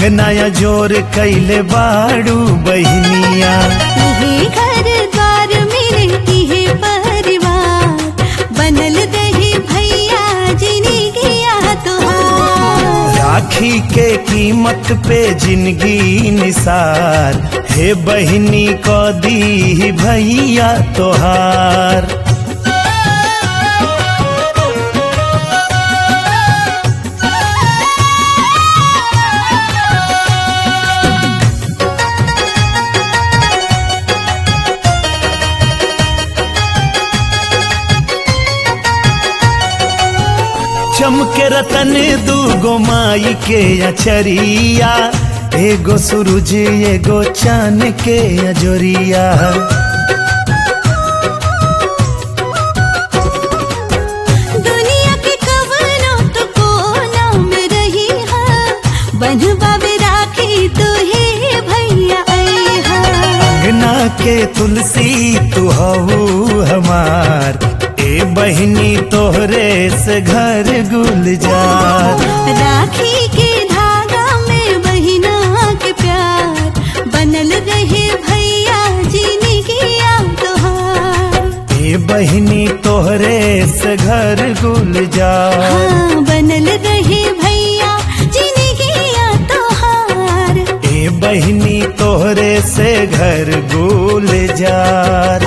अंगनाया जोर कैले बाड़ू बहनिया इहे घर द्वार मेरे इहे परिवार बनल रहे भैया जिनी गया तोहार राखी के कीमत पे जिंदगी निसार हे बहनी को दी भैया तोहार चमके रतन दूगो माई के अचरिया एगो सूरज एगो चान के अजोरिया दुनिया के कवनो तो कोना में रही हा बनवा में राखी तो हे भैया आई हा अंगना के तुलसी तू हऊ हमार ए बहनी तोहरे से घर गुलजार राखी के धागा में बहिना के प्यार बनल रहे भैया जीने किया तोहार ए बहनी तोहरे से घर गुलजार हाँ बनल रहे भैया जीने किया तोहार ए बहनी तोहरे से घर गुलजार